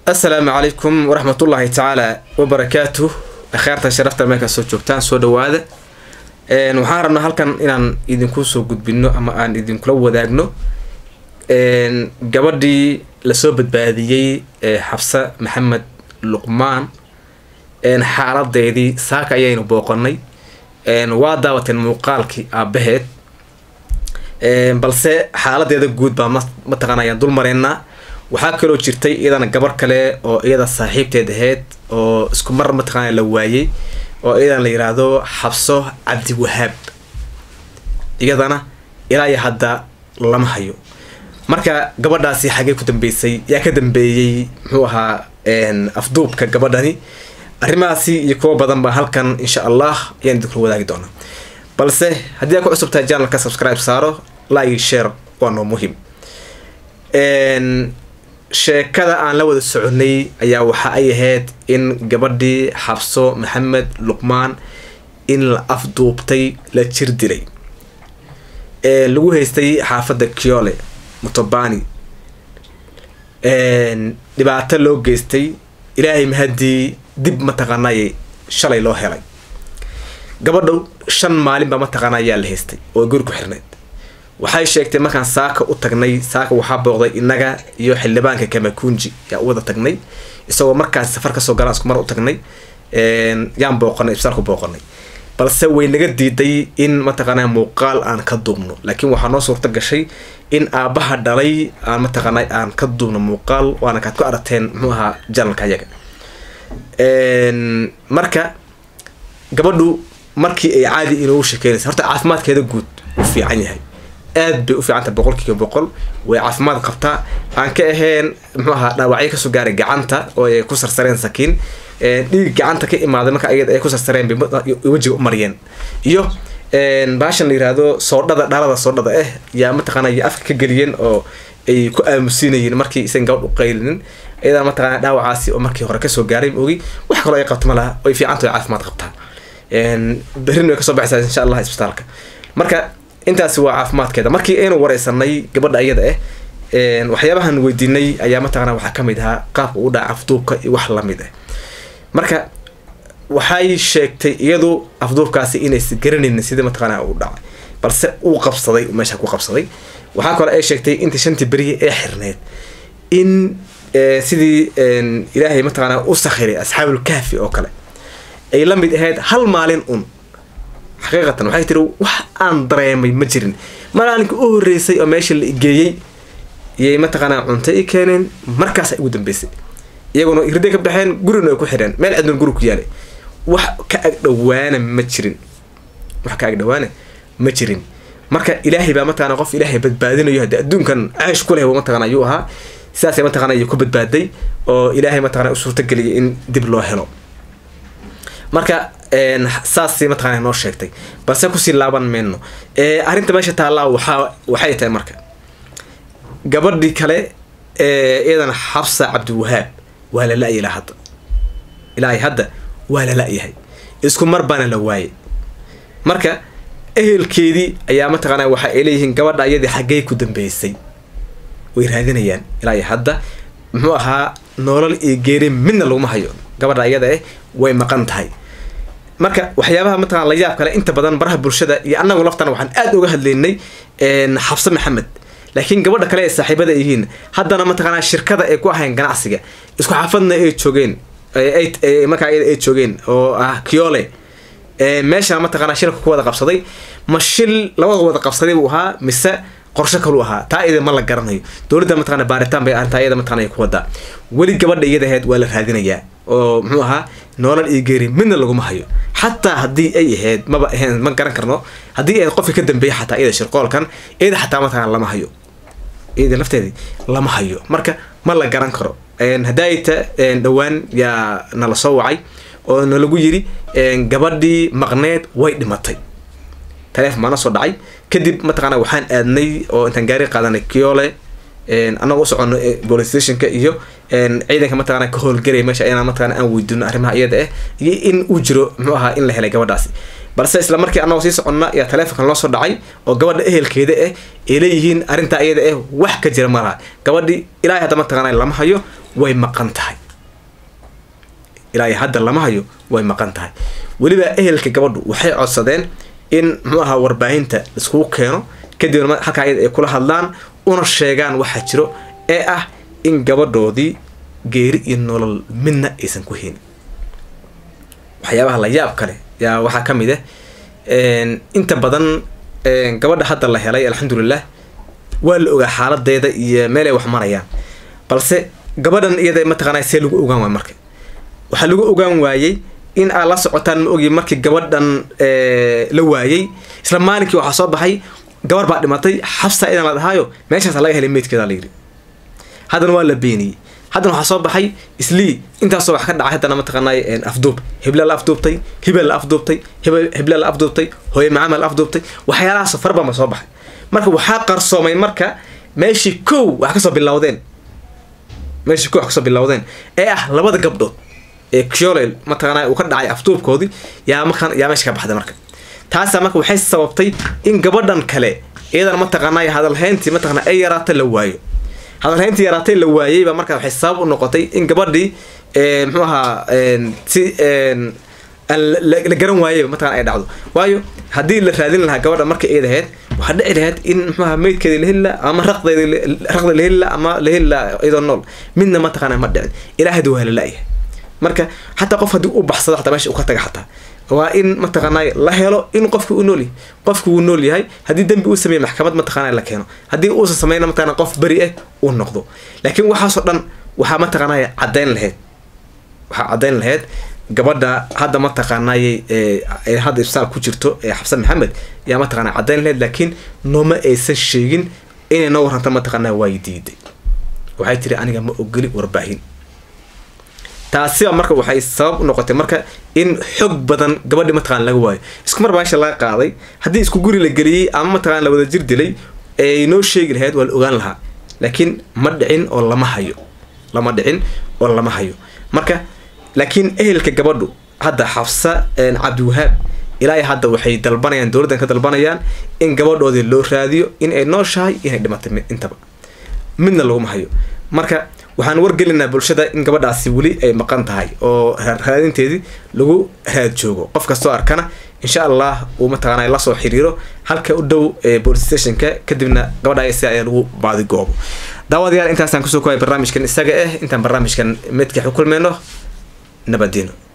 assalaamu calaykum waraxmatullaahi tacaala wabarakaatuh akheerta sharafta meelkaa soo joogtaan soo dhawaada waxaan rabnaa halkan inaan idinku soo gudbino ama aan idinkula wadaagno gabadhii lasoo badbaadiyey ee xabse maxamed luqmaan xaaladeedii saaka ayaynu booqanay waa daawateen muuqaalkii aabaheed balse xaaladeeda guud baa ma mataqaana ayaan dul mareynaa waxaa kaloo jirtay iyadana gabar kale oo iyada saaxiibteed ahayd oo isku mar mataqaana la waayey oo iyadana la yiraahdo xabso cabdiwahaab iyadana ilaa iyo hadda lama hayo marka gabadhaasi xagee ku dambeysay yaa ka dambeeyey muxuu ahaa afduubka gabadhani arrimahaasi iyo kuwo badan baa halkan insha allah ayaan idinkula wadaagi doonaa balse haddii aa ku cusub tahay janalka subscribe saaro like share waa noo muhiim sheekada aan la wada soconay ayaa waxa ay ahayd in gabadhii xabso maxamed luqmaan in la afduubtay la jir dilay lagu haystay xaafadda kiole mutobani dhibaato loo geystay ilaahay mahadii dib mataqaanay shalay loo helay gabadhow shan maalin baa mataqaana ayaa la haystay oo guri ku xirnayd waxay sheegtay markaan saaka u tagnay saaka waxaa booqday inaga iyo xildhibaanka kamakunji yaa u wada tagnay isagoo markaas safar kasoo galaan isku mar u tagnay yaan booqanay ibsaalku booqanay balse way naga diiday in mataqaana muuqaal aan ka duubno laakiin waxaa noo suurta gashay in aabaha dhalay aan mataqaana aan ka duubno muuqaal waana kaad ku aragteen muxuu ahaa janalka ayaga marka gabadhu markii ay caadi inoogu shekeynaysa horta caafimaadkeeda guud u fiican yahay aad bay u fiicanta boqol kiiba boqol way caafimaad qabtaa aan ka ahayn muxuu ahaa dhaawacyo kasoo gaaray gacanta oo ay ku sarsareen sakiin dhiig gacanta ka imaaday marka ayad ay ku sarsareen bay wejiga u mariyeen iyo baashan la yiraahdo soodhada dhalada soodhada ah yaa mataqaana ay afka ka geliyeen oo ay ku aamusiinayeen markii isan gabadh u qaylinin iyadana mataqaana dhaawacaasi oo markii hore kasoo gaaray ogi wax kaloo ay qabto ma laha way fiicanta way caafimaad qabtaa berrin way kasoo baxaysaa insha allah isbitaalka marka intaasi waa caafimaadkeeda markii aynu wareysanay gabadha iyada ah waxyaabahan weydiinay ayaa mataqana waxaa kamid ahaa qaabka u dhaca afduubka iyo wax lamid ah marka waxay sheegtay iyadu afduubkaasi inaysa garanaynin sidii mataqaana u dhacay balse uu qabsaday meesha ku qabsaday waxaa kaloo ay sheegtay inta shantii beriya ee xirneed in sidii ilaahay mataqaana u sakhiray asxaabul kahfi oo kale ay la mid ahayd hal maalin un xaqiiqatan waxay tiri wax aan dareemay ma jirin maalinka u horeysay oo meesha la igeeyey iyay mataqaanaa cunto i keeneen markaas ugu dambeysay iyaguna irday ka baxeen gurina ay ku xidheen meel cidna guri ku yaalay wax ka agdhawaana ma jirin wax ka agdhawaana ma jirin marka ilaahay baa mataqana qof ilaahay badbaadinayo haddii adduunkan caash ku leh mataqana ayuu ahaa sidaasay mataqana ayuu ku badbaaday oo ilaahay mataqana u suurtageliyay in dib loo helo marka saasay mataqana noo sheegtay balse kusii laaban mayno arrinta meesha taallaa waxaa waxay tahay marka gabadhii kale iyadana xabsa cabdiwahaab waa la la-ya ilaa hadda ilaa hadda waa la la-yahay isku mar baana la waayay marka ehelkeedii ayaa mataqaana waxa ay leeyihiin gabadha iyadii xaggey ku dambeysay way raadinayaan ilaa hadda muxuu ahaa nolol iyo geeri midna laguma hayo gabadha iyada eh way maqan tahay marka waxyaabaha mataqana la yaab kale inta badan baraha bulshada iyo annagu laftana waxaan aada uga hadlaynay xabse maxamed laakiin gabadha kale ee saaxiibada yihiin haddana mataqaanaa shirkada ay ku ahayn ganacsiga isku xaafadna ay joogeen markaa iyada ay joogeen oo ah kiole meesha mataqaanaa shilka ku wada qabsaday ma shil labada wada qabsaday buu ahaa mise qorsho kalu ahaa taa iyada ma la garanayo dowladda mataqana baaritaan bay arrintaa iyada mataqana ay ku wadaa weli gabadha iyada ahayd waa la raadinayaa oo muxuu ahaa noolal iyo geeri midna laguma hayo xataa haddii ay ahayd maba ahayn ma garan karno haddii ahayd qofka ka dambeeya xataa iyada shirqoolkan iyada xataa mataqana lama hayo iyada lafteedii lama hayo marka ma la garan karo hadaayta dhowaan yaa nala soo wacay oo nalagu yiri gabadhii maqneed way dhimatay taleefon baana soo dhacay kadib mataqaana waxaan aadnay oo intaan gaari qaadanay kiole annaga u socono police stationka iyo ciidanka mataqana ka howlgelaya meesha inaan mataqana aan weydiino arrimaha iyada ah iyo in uu jiro muxuu ahaa in la helay gabadhaasi balse isla markii annagoo sii soconna ayaa taleefonkan loo soo dhacay oo gabadha ehelkeeda ah ay leeyihiin arrintaa iyada ah wax ka jira malaha gabadhii ilaahay hadda mataqaana lama hayo way maqan tahay ilaa iyo hadda lama hayo way maqan tahay weliba ehelka gabadhu waxay codsadeen in muxuu ahaa warbaahinta iskugu keeno kadibna halkaa iyada ay kula hadlaan una sheegaan waxaa jiro ee ah in gabadhoodii geeri iyo nolol midna aysan ku heynin waxyaabaha la yaab kale yaa waxaa ka mid ah inta badan gabadha hadda la helay alxamdulilah waa la ogaa xaaladeeda iyo meel ay wax marayaan balse gabadhan iyada mataqaanaa see lagu ogaan waay marka waxaa lagu ogaan waayey in aad la socotaan ma ogi markii gabadhan la waayey isla maalinkii waxaa soo baxay gabar baa dhimatay xabsa idan la dhahaayo meeshaasa laga helay meydkeeda la yidhi haddana waa la beeniyey haddana waxaa soo baxay islii intaasoo wax ka dhacay haddana mataqaanay afduub hebla la afduubtay hebel la afduubtay hebla la afduubtay hooye macama la afduubtay waxyaalahaas farbama soo baxay marka waxaa qarsoomay marka meeshii kow wax kasoo bilowdeen meeshii kow wax kasoo bilowdeen ee ah labada gabdhood ee kiolel mataqaanaa uu ka dhacay afduubkoodii yaa markaan yaa meesha ka baxday marka taasa marka waxay sababtay in gabadhan kale iyadana mataqaanaa hadalhayntii mataqaana ay yaraata la waayo hadalhayntii yaraatay la waayey baa markaa waxay sabab u noqotay in gabadhii muxuu ahaa si la garan waayey mataqana ay dhacdo waayo haddii la raadin lahaa gabadha marka iyada ahayd waxaa dhici lahayd in muxuaha meydkeeda la heli laha ama raqdeeda raqda la heli laha ama la heli laha iyadoo nool midna mataqaana ma dhicin ilaahadu waa la la-yahay marka xataa qof haddii u baxsado xataa meesha uu ka taga xataa waa in mataqaanay la helo in qofki uu nool yahay qofki wuu nool yahay haddii dembi uu sameeye maxkamad mataqaana la keeno haddii uusan sameyna mataqana qof beri ah uu noqdo laakiin waxaasoo dhan waxaa mataqaanay caddayn lahayd waxaa caddayn lahayd gabadha hadda mataqaanay hadda ibsaal ku jirto ee xabsan maxamed yaa mataqana caddayn lahayd laakiin nooma aysan sheegin inay noo warranta mataqaana waay diiday waxay tiri aniga ma ogoli warbaahin taasiba marka waxay sabab u noqotay marka in xog badan gabadhi mataqana laga waayo isku mar baasha laga qaaday haddii isku guri la geliyey ama mataqana la wada jir dilay ay noo sheegi lahayd waa la ogaan lahaa laakiin ma dhicin oo lama hayo lama dhicin oo lama hayo marka laakiin ehelka gabadhu hadda xafsa cabdiwahaab ilaa hadda waxay dalbanayaan dowladdan ka dalbanayaan in gabadhoodii loo raadiyo in ay nooshahay inay dhimatay intaba midna laguma hayo marka waxaan wargelinaa bulshada in gabadhaasi weli ay maqan tahay oo raadinteedii lagu raad joogo qof kastoo arkana insha allah uu mataqaana lasoo xiriiro halka u dhow police stationka kadibna gabadha si ayaa lagu baadi goobo daawadayaal intaasaan kusoo koobay barnaamijkan isaga ah intaan barnaamijkan midka xukulmeyno nabadino